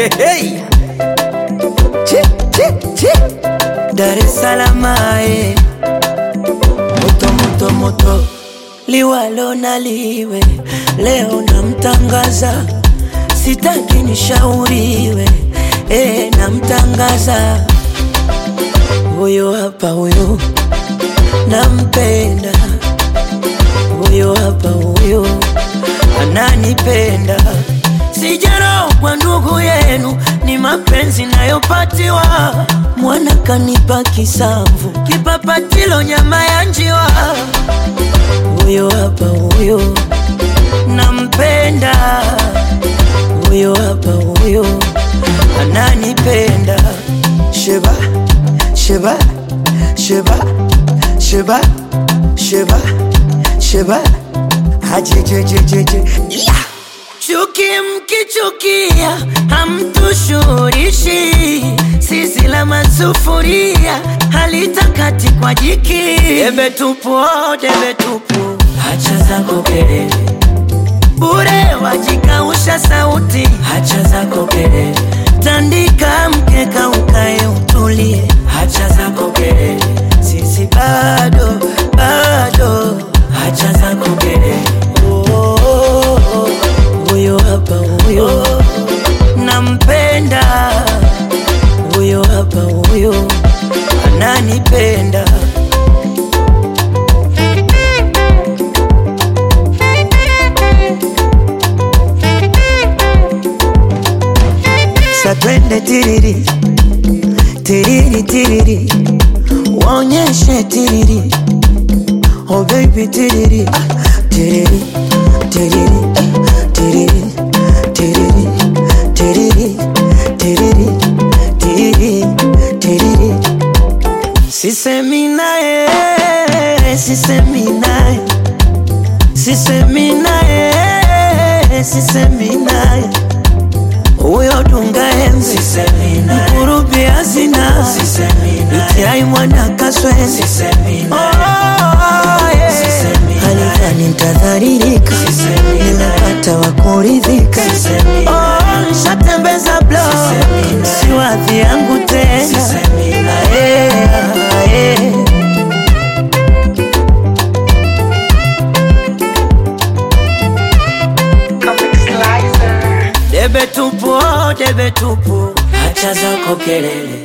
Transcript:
Hey. Chi, chi, chi. Dar es Salaam ae. Moto moto moto liwalo na liwe leo namtangaza sitaki nishauriwe e, namtangaza huyo hapa huyo nampenda huyo hapa huyo ananipenda sijaro kwa ndugu yenu ni mapenzi nayopatiwa mwana kanipa kisamvu kipapatilo nyama ya njiwa huyo hapa huyo nampenda huyo hapa huyo ananipenda sheba sheba sheba sheba sheba sheba hajejejejeje yeah. Chuki mkichukia hamtushurishi, sisi la masufuria halitakati kwa jiki. Debe tupu, oh, debe tupu, hacha zako kelele bure, wajikausha sauti, hacha zako kelele, tandika mkeka ukae utulie, hacha zako kelele, sisi bado bado, hacha zako kelele oh, oh, oh, oh huyo hapa huyo nampenda huyo hapa huyo ananipenda satwende tiriri tiriri tiriri waonyeshe tiriri oh baby tiriri ah, tiriri tiriri tiriri tiriri tiriri tiriri tiriri tiriri sisemi naye sisemi naye sisemi naye sisemi naye huyo dunga enzi mkurubi hazina itiai mwana kaswezi halidhani ntadharirika nimepata wakuridhika Oh, nshatembeza blo siwadhi yangu tena Ae, ae. debe tupu oh, debe tupu hacha zako kelele